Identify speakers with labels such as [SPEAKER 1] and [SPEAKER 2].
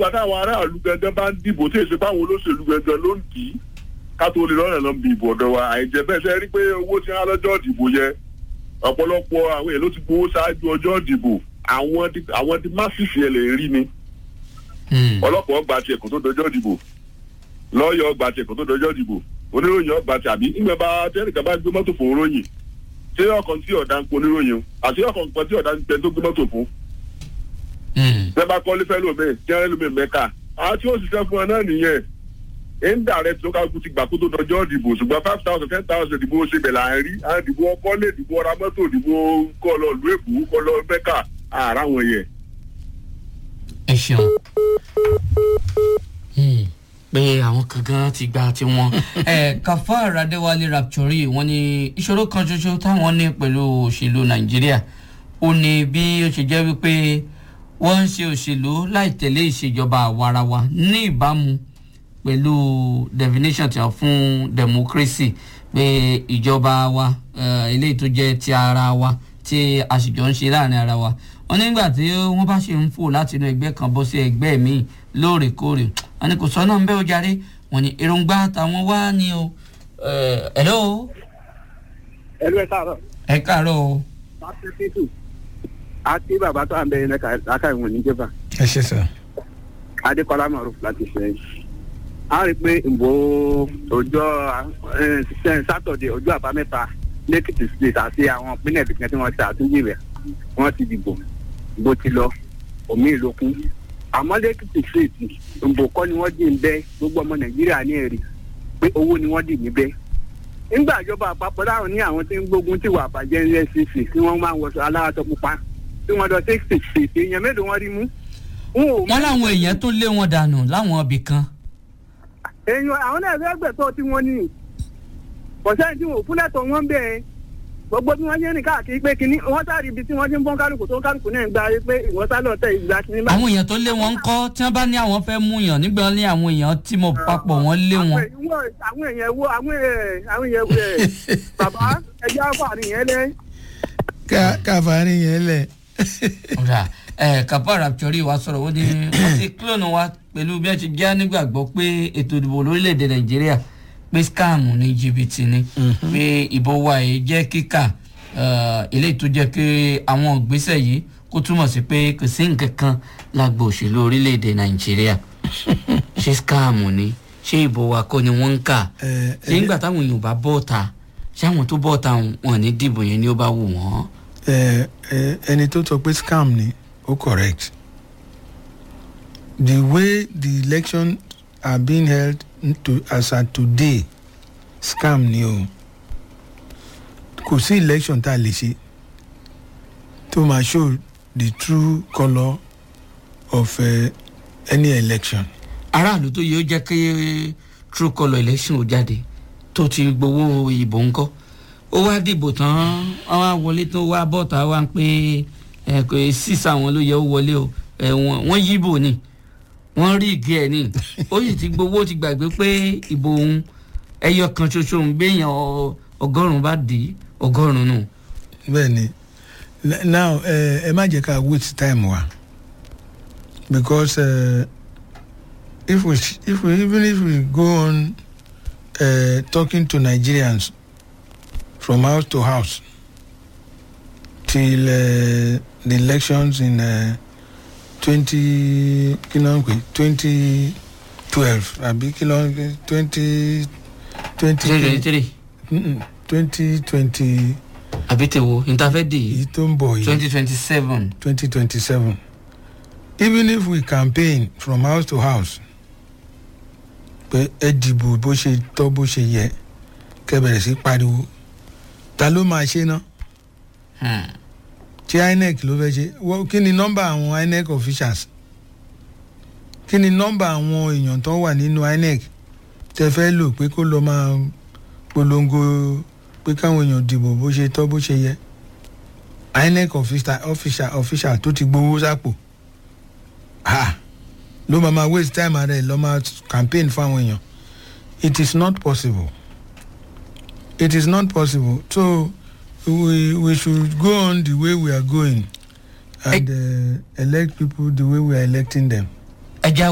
[SPEAKER 1] ìgbà táwọn aráàlú gangan bá ń dìbò tí èsì fáwọn olóṣèlú gangan ló ń dì í ká tó lè lọ́rẹ̀ lọ́n bí ìbò ọ̀dọ̀ wa àìjẹ́ bẹ́ẹ̀ sẹ́ rí pé owó tí wọ́n á lọ́jọ́ ìdìbò yẹ ọ̀pọ̀lọpọ̀ àwọn èèyàn ló ti gbowó ṣáájú ọjọ́ ìdìbò àwọn ti àwọn ti máṣíìsì ẹ̀ lè rí ni
[SPEAKER 2] Hmm.
[SPEAKER 1] ọlọ́pàá ọgbà tiẹ̀ kó tó dọjọ́ ìdìbò lọ́ọ̀yọ̀ ọgbà tiẹ̀ kó tó dọjọ́ ìdìbò oníròyìn ọgbà tiẹ̀ àbí ìgbà bá tẹ́nìkan bá gbé mọ́tò fún ròyìn ṣé ọkàn tí ọ̀dà ń pọ̀ oníròyìn o àti ọkàn kan tí ọ̀dà ń pẹ́ tó gbé mọ́tò fún
[SPEAKER 2] Hmm.
[SPEAKER 1] bẹ́ẹ̀ bá kọ́lé fẹ́ lómi jẹ́rẹ́ lómi mẹ́ka àwọn tí ó ṣiṣẹ́ fún ẹ náà nìyẹn indirect ló kálukú ti gbà kó tó dọjọ́ ìdìbò ṣùgbọ́n five thousand ten thousand ìdìbò ṣe bẹ̀ là ń rí àwọn ìdìbò ọkọ lè dìbò ọra mọ́tò ìdìbò kọ́ lọ ìlú èkó kọ́ lọ mẹ́ka àrà wọn yẹn.
[SPEAKER 2] ẹ ṣeun Hmm. pé àwọn kankan ti gba tiwọn. ẹ kafar adéwálé raptori wọn ní ìṣòro kan ṣoṣo táwọn ní pẹ̀lú òṣèlú nàìjíríà ó ní bí ó ṣe jẹ́ wípé wọ́n ń ṣe òṣèlú láì tẹ̀lé ìṣèjọba àwarawa ní ìbámu pẹ̀lú definition tí wọ́n fún democracy pé ìjọba wa eh, eléyìí tó jẹ́ ti ara wa tí a sì jọ ń ṣe láàrin ara wa wọn nígbà tí wọ́n bá ṣe ń fò láti inú ẹgbẹ́ kan bọ́ sí ẹgbẹ́ míì lóòrèkóòrè wọn ni kò sọ́nà ń bẹ́ ó jàre wọn ni èròǹgbà táwọn wá ní o Eh, hello
[SPEAKER 3] ẹlú ẹ káàárọ̀
[SPEAKER 2] ẹ káàárọ̀ o
[SPEAKER 3] pásítọ títù àti bàbá tó à ń bẹ yẹn láka ìwọn níjẹba
[SPEAKER 4] ẹ ṣe sà.
[SPEAKER 3] adékọlá maruf láti ṣe a rí i pé ìbò ọjọ́ sátọ̀dẹ̀ ọjọ́ àbámẹ́ta lẹ́kìtì state àti àwọn ìpínlẹ̀ ibìkan tí wọ́n ti àtúnjì rẹ̀ wọ́n ti dìbò ìbò ti lọ omi ìlókun àmọ́ lẹ́kìtì state ìbò kọ́ ni wọ́n dì ń bẹ́ gbogbo ọmọ nàìjíríà ní ẹ̀rí pé owó ni wọ́n dì níbẹ̀ nígbà ìjọba àpapọ̀ láwọn ní àwọn tí ń gbógun tí wà bàjẹ́ ní ncc tí wọ́n máa ń wọṣọ aláwọ̀ pupa tí wọ́n lọ sí state èèyàn mélòó wọ́n rí mú. wọn ò
[SPEAKER 2] wọn láwọn èèyàn tó lé wọn dànù láwọn ibì kan
[SPEAKER 3] èèyàn àwọn náà fẹ́ gbẹ̀tọ́ tí wọ́n ní kọ̀sẹ́ni tí wọ́n fún lẹ́tọ̀ wọn bẹ́ẹ̀ gbogbo bí wọ́n ṣe ń rìn káàkiri pé kínní wọ́n sáré ibi tí wọ́n ti ń bọ́n kálukú tó kálukú náà ń gba ayé pé ìwọ́n sá lọ́ọ̀tẹ̀ ìgbà kínní bá.
[SPEAKER 2] àwọn èèyàn tó lé wọn ń kọ́ tí wọ́n bá ní àwọn fẹ́ mú yàn nígbà wọn ní àwọn èèyàn tí mo papọ̀ wọn lé wọn.
[SPEAKER 3] àwọn èèyàn wo àwọn èèyàn àwọn èèyàn wo ẹ̀ bàbá ẹja fàárín yẹn lẹ́
[SPEAKER 4] káfàárín yẹn lẹ̀.
[SPEAKER 2] ọ̀rà ẹ̀ kápá raptori wa sọ̀rọ̀ ó ní wọ́n ti kílónù wa pẹ̀lú bí wọ́n ti já nígbàgbọ́ pé ètò ìdìbò lórílẹ̀‐èdè nàìjíríà pé scam ní jìbìtì ni pé ìbò wa yìí jẹ́ kíkà eh, eléyìí tó jẹ́ pé àwọn ìgbésẹ̀ yìí kó túmọ̀ sí pé kò sí nǹkan kan lágbo òṣèlú orílẹ̀‐èdè nàìjíríà ṣé scam ni ṣé ìbò wa kọ́ ni wọ́n ń kà
[SPEAKER 4] ẹ
[SPEAKER 2] ṣé nígbà táwọn èèyàn bá bọ́ọ̀ta ṣé àwọn tó bọ́ọ̀ta wọn ní dìbò yẹn ni ó bá wù wọ́n.
[SPEAKER 4] ẹ ẹ ẹni tó sọ pé scam ni ó correct the way the election are being held to as at today scam ni o kò sí election tá a lè ṣe tó máa show the true colour of uh, any election
[SPEAKER 2] aráàlú tó yẹ ó jẹ́ kí true colour election ó jáde tó ti gbowó ìbò ńkọ́ ó wá dìbò tán wọ́n wá wọlé tó wá bọ́ta wá ń pé ẹ kò sísà wọn ló yẹ ó wọlé o ẹ wọ́n wọ́n yíbò ni wọ́n rí ìgé ẹ̀ ní ó sì ti gbowó ti gbàgbé pé ìbò òun ẹyọ kan ṣoṣo ń gbéyàn ọ- ọgọ́rùn-ún bá dì í ọgọ́rùn-ún nù.
[SPEAKER 4] bẹ́ẹ̀ ni N- now ẹ ẹ má jẹ́ ká waste time wa because uh, if we if we even if we go on uh, talking to nigerians from house to house till uh, the elections in twenty kilo twenty twelve àbí kilo twenty
[SPEAKER 2] twenty twenty
[SPEAKER 4] twenty
[SPEAKER 2] three
[SPEAKER 4] twenty twenty
[SPEAKER 2] àbí tèwo interfedi
[SPEAKER 4] èyí tó ń bọ̀ yìí.
[SPEAKER 2] twenty twenty seven
[SPEAKER 4] 2027 even if we campaign from house to house pé ẹ dìbò bó ṣe tọ́ bó ṣe yẹ kẹ bẹ̀rẹ̀ sí pariwo ta ló máa ṣe ná ṣé inec ló fẹ́ ṣe Wọ́n- kí ni nọ́mbà àwọn inec officials kí ni nọ́mbà àwọn èèyàn tó wà nínú inec tẹ fẹ́ lò pé kó lọ máa polongo pé káwọn èèyàn dìbò bó ṣe tọ́ bó ṣe yẹ inec official official official tó ti gbowó sápò ha ló máa máa waste time rẹ lọ máa campaign fáwọn èèyàn it is not possible it is not possible so we we should go on the way we are going and uh, elect people the way we are electing them.
[SPEAKER 2] ẹja